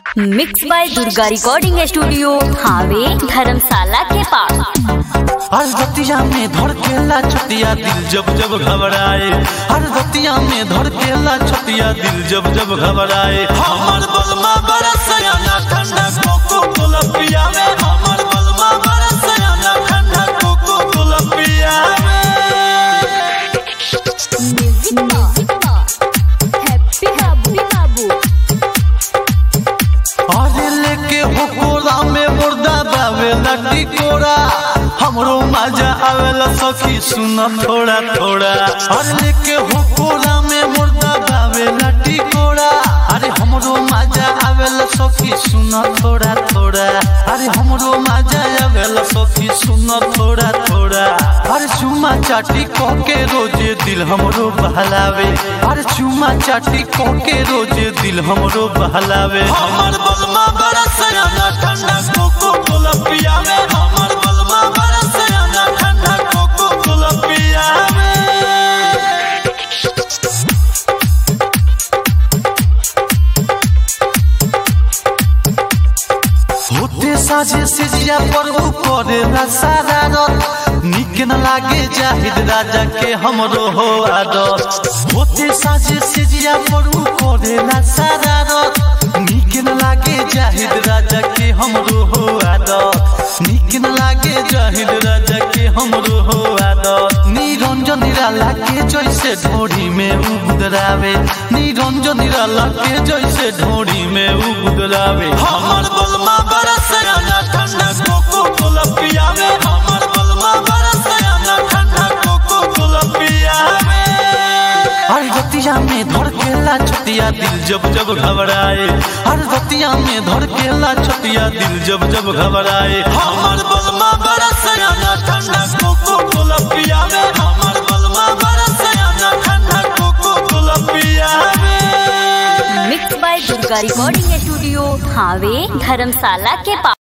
mix by Durga recording studio हावे धर्मशाला के पास हर दतिया में धड़केला छतिया दिल जब जब घबराए हर दतिया में धड़केला छतिया दिल जब जब घबराए हमर बलमा बरसयाना ठंडा कोको कोला पियावे हमर बलमा बरसयाना ठंडा कोको कोला पियावे अरे लेके होकोरा में मुर्दा बावे लड्डी कोरा हमरो मजा आवेला सखी सुन थोड़ा थोड़ा अरे लेके होकोरा में मुर्दा बावे लड्डी कोरा अरे हमरो मजा आवेला सखी सुन थोड़ा थोड़ा अरे हमरो मजा आवेला सखी सुन थोड़ा थोड़ा अरे चुमा चाटी कह के रोजे दिल हमरो बहलावे अरे चुमा चाटी कह के रोजे दिल हमरो बहलावे हमर बलमा बरसयाना ठंडा कोको कोला पियावे हमर बलमा बरसयाना ठंडा कोको कोला पियावे होते साझे से जिया पर करे ना सारा रत निक न लागे जाहिद राजा के हमरो हो आदत होते साझे से जिया पर करे ना सारा रत निक न लागे जाहिद राजा के हमरो हो आदत निक न लागे जाहिद राजा के हमरो हो आदत निरंजन निराला के जैसे ढोड़ी में उगुदरावे निरंजन निराला के जैसे ढोड़ी में उगुदरावे हमर बलमा बरसयाना ठंडा कोको कोला पियावे हमर बलमा बरसयाना ठंडा कोको कोला पियावे हर दतिया में धड़केला छतिया दिल जब जब घबराए हर दतिया में धड़केला छतिया दिल जब जब घबराए हमर बलमा बरसयाना ठंडा कोको कोला पियावे हमर बलमा बरसयाना ठंडा कोको कोला पियावे mix by Durga recording studio हावे धर्मशाला के पास